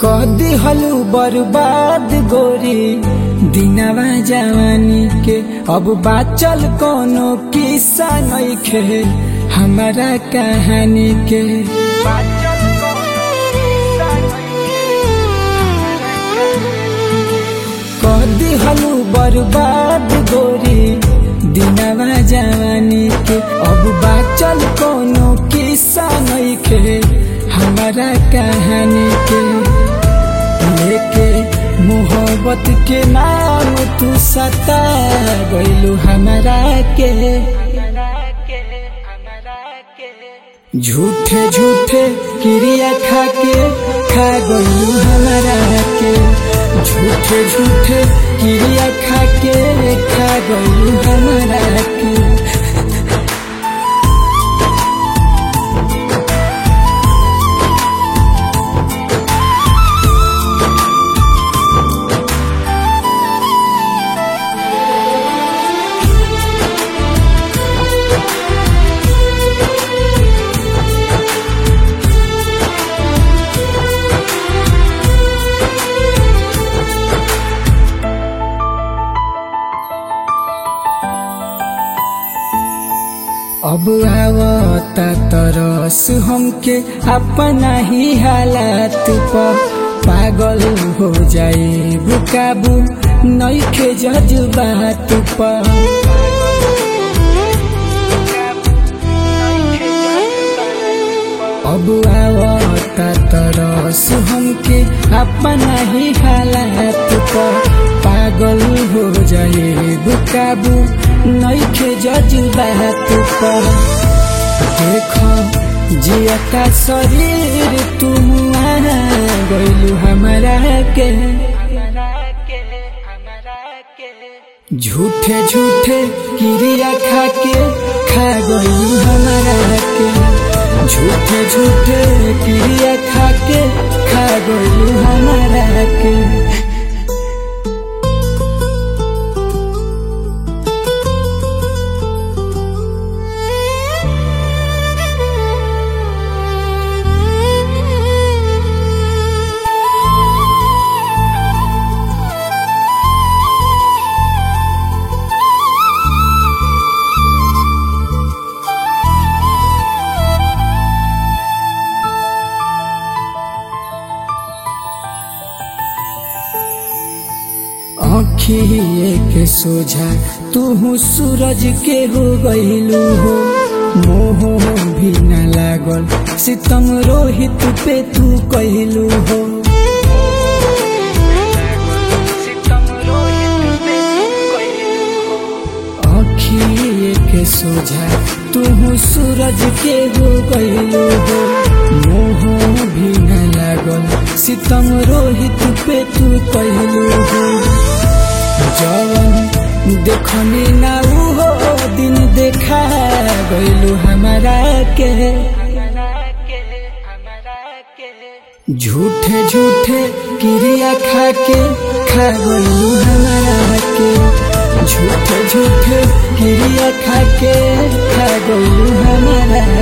कदी हलू बर्बाद गोरी दिनवा जवानी के अब बाचल कोनो किस्सा नइखे हमारा कहानी के कदी हलू बर्बाद गोरी दिनवा जवानी के अब बाचल कोनो किस्सा नइखे हमारा कहानी के लेके मोहब्बत के नाम तू सता गइलू हमारा के झूठे झूठे क्रिया खा के खा गइलू हमारा के झूठे झूठे क्रिया खा के खा गइलू हमारा के अब आवता तरस हमके अपना ही हालात पर पागल हो जाए बुकाबू नइखे जज्बात पर अब आवता तरस हमके अपना ही हालात पर पागल हो जाए बुकाबू नइखे जज्बात पर देखो जियता शरीर तुम गइलू हमारा के झूठे झूठे क्रिया खा के खा गइलू हमारा के झूठे झूठे क्रिया खा के खा गइलू हमारा के आँखिए के सोझा तू सूरज के हो गईलू हो मोह भी न लागल सितम रोहित पे तू कहलू हो आँखिए के सोझा तू सूरज के हो गईलू हो मोह भी न लागल सितम रोहित पे तू कहलू हो जवन देखनी ना हो दिन देखा गइलू हमारा के झूठे झूठे क्रिया खा के खा गइलू हमारा के झूठे झूठे क्रिया खा के खा गइलू हमारा